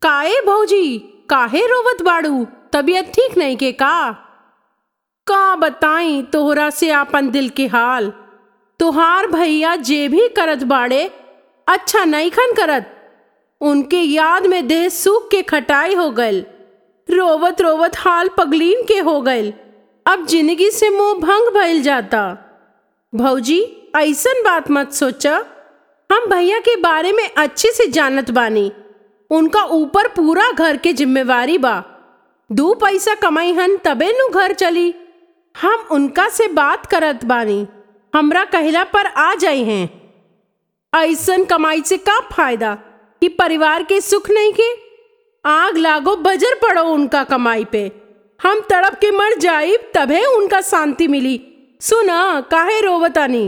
काए भौजी काहे रोवत बाड़ू तबीयत ठीक नहीं के का का बताई तोहरा से आपन दिल के हाल तुहार भैया जे भी करत बाड़े अच्छा नहीं खन करत उनके याद में देह सूख के खटाई हो गल रोवत रोवत हाल पगलीन के हो गल अब जिंदगी से मुंह भंग भइल जाता भौजी ऐसन बात मत सोचा हम भैया के बारे में अच्छे से जानत बानी उनका ऊपर पूरा घर के जिम्मेवारी बा दू पैसा कमाई हन तबे नु घर चली हम उनका से बात करत बानी हमरा कहला पर आ जाई हैं ऐसन कमाई से का फायदा कि परिवार के सुख नहीं के आग लागो बजर पड़ो उनका कमाई पे हम तड़प के मर जाइब तभे उनका शांति मिली सुना काहे रोवतानी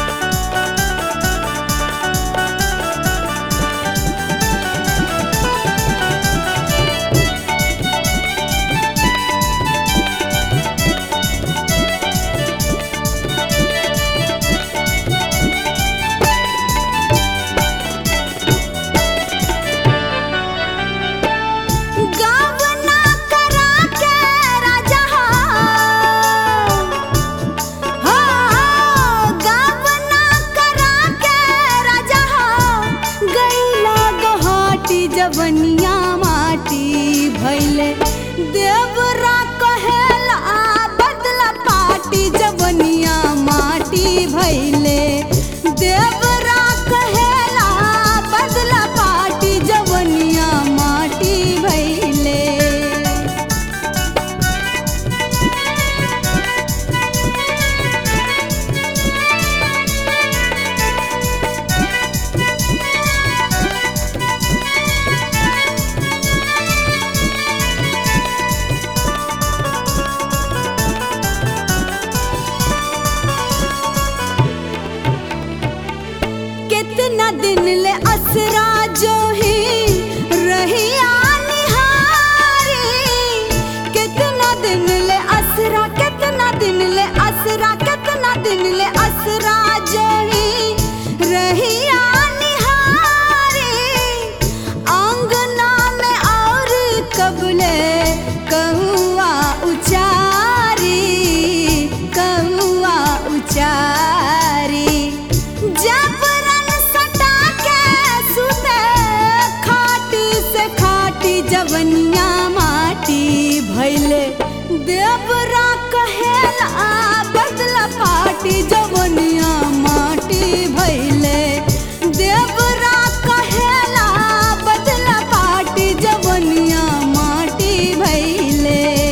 गावना करा के राजा हो हो गावना करा के राजा हो गईला गहाटी जवनिया माटी भइले देवरा कहेला बदला पाटी जवनिया माटी भइले देवरा कहेला बदला पाटी जवनिया माटी भइले कितना दिन ले असरा जो ही रहिया निहारी कितना दिन ले असरा कितना दिन ले असरा कितना दिन ले असरा जो ही रहिया निहारी आंगना में और कबले कहुआ उचारी कहुआ उचारी जबरन सटा के सुते खाट से खाटी जवनिया माटी भैले देवरा कहेला बदला पाटी जवनिया माटी भैले देवरा कहेला बदला पाटी जवनिया माटी भैले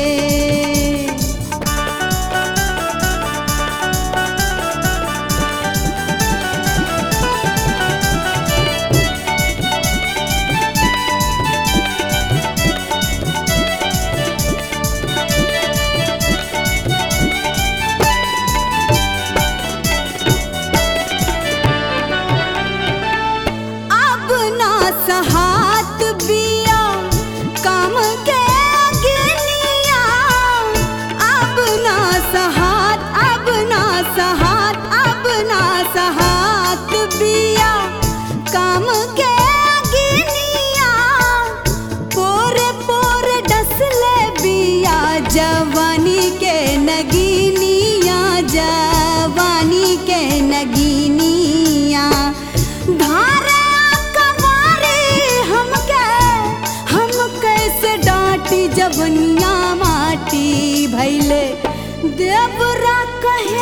अब ना सहात बिया काम के गिनिया अब ना सहात अब ना सहात अब ना सहात बिया काम के गिनिया पोरे पोरे डसले बिया जवानी के नगीनिया जवानी के नगीनिया धारा कवारी हमके हम कैसे डांटी जवनिया माटी भैले देवरा कहे